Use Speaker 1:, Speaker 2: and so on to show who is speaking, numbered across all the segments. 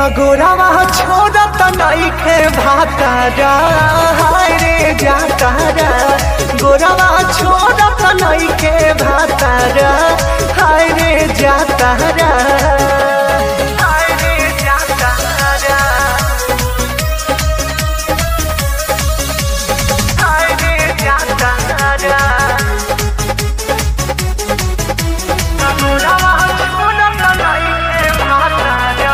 Speaker 1: तगोरावा छोड़त नइखे भातारा हाय रे जातारा गोरावा छोड़त नइखे भातारा हाय रे जातारा हाय रे जातारा हाय रे जातारा तगोरावा छोड़त नइखे भातारा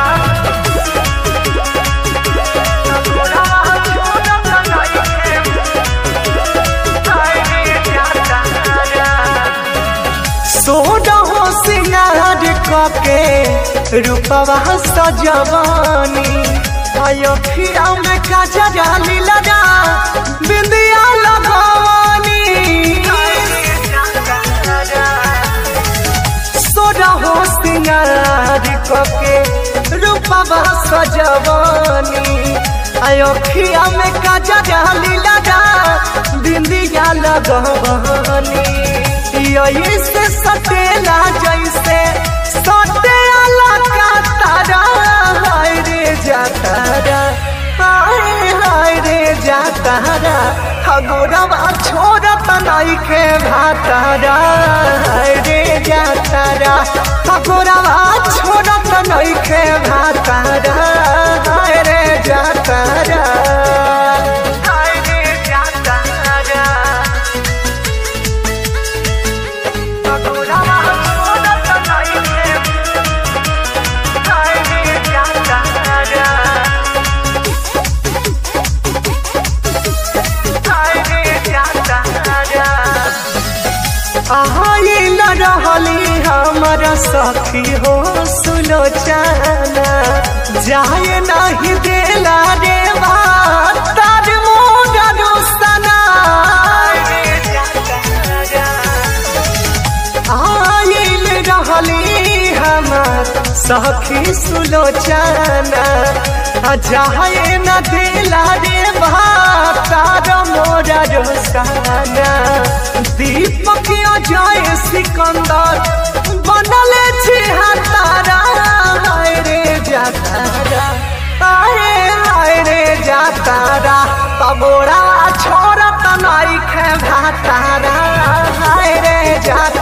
Speaker 1: सोना हो सिंगार कके रूपवा सजवानी आयो खिया में काजरा लीला बिंदिया लगवानी सोना हो सिंगार कके रूपवा सजवानी आयो खिया में काजरा लीला बिंदिया लगवानी यही से सटेला जैसे सटेला का तारा हाय रे जातारा हाय हाय रे जातारा हगोरवा छोड़त नइखे भातारा हाय रे जातारा हगोरवा छोड़त नइखे भातारा हाय रे जातारा हाय रे जातारा रहली हमर सखी हो सुनो जाना जाए नहीं देला रे तार मोगा रोसना आइल रहली हमर सखी सुलोचना जाए न दिला रे तार मोरा रोसना दीपक अजय सिकंदर बनल छी हतारा हाय रे जातारा हाय हाय रे जातारा तबोरा छोड़त नइखे भातारा हाय रे जातारा